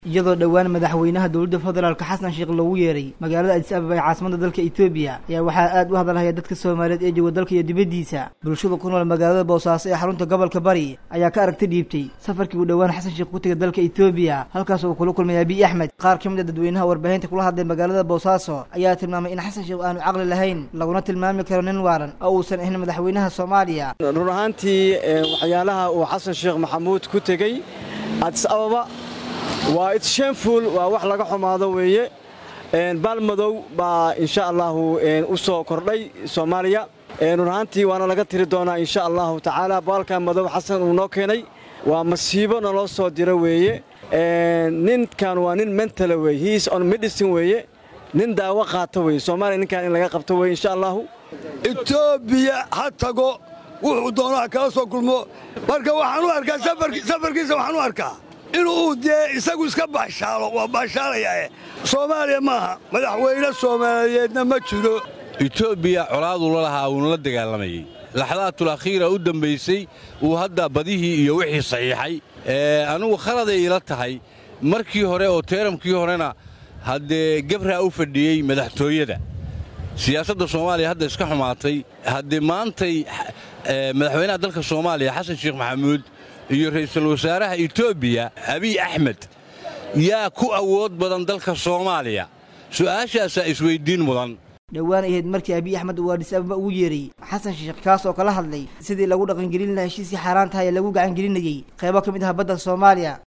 iyadoo dhowaan madaxweynaha dowladda federaalka xasan sheekh loogu yeeray magaalada adis ababa ee caasimada dalka etoobiya ayaa waxaa aad u hadalhaya dadka soomaaliyeed ee jooga dalka iyo dibaddiisa bulshada ku nool magaalada boosaaso ee xarunta gobolka bari ayaa ka aragti dhiibtay safarkii uu dhowaan xasan sheekh ku tegay dalka etoobiya halkaas uu kula kulmay abiy axmed qaar ka mid a dadweynaha warbaahinta kula hadlay magaalada boosaaso ayaa tilmaamay in xasan sheekh aanu caqli lahayn laguna tilmaami karo nin waaran oo uusan ahayn madaxweynaha soomaaliya run ahaantii waxyaalaha uu xasan sheekh maxamuud ku tegey adis ababa waa itshamful waa wax laga xumaado weeye baalmadow baa insha allahu u soo kordhay soomaaliya run ahaantii waana laga tiri doonaa insha allahu tacaala baalka madow xasan uu noo keenay waa masiibo naloo soo diro weeye ninkan waa nin mentala weye hiis on medicine weeye nin daawo qaata weye soomaaliya ninkan in laga qabto weye insha allahu etoobiya ha tago wuxuu doonaha kala soo kulmo marka waxaan u arkaa safarkiisa waxaan u arkaa inuu dee isagu iska baashaalo waa baashaalayaae soomaaliya maaha madaxweyne soomaaliyeedna ma jiro etoobiya colaaduu la lahaa uuna la dagaalamayey laxdaatul akhiira u dambaysay uu hadda badihii iyo wixii saxiixay anugu khaladay ila tahay markii hore oo teeramkii horena haddee gebraa u fadhiyey madaxtooyada siyaasadda soomaaliya hadda iska xumaatay haddee maantay madaxweynaha dalka soomaaliya xasan sheekh maxamuud iyo ra'iisul wasaaraha etoobiya abiy axmed yaa ku awood badan dalka soomaaliya su'aashaasaa isweyddiin mudan dhowaan ahayd markii abiy axmed uu adhis ababa ugu yeeray xasan sheekh kaas oo kala hadlay sidii lagu dhaqangelin lahaa heshiisii xaaraan tahay ee lagu gacangelinayey qaybo ka mid ah badda soomaaliya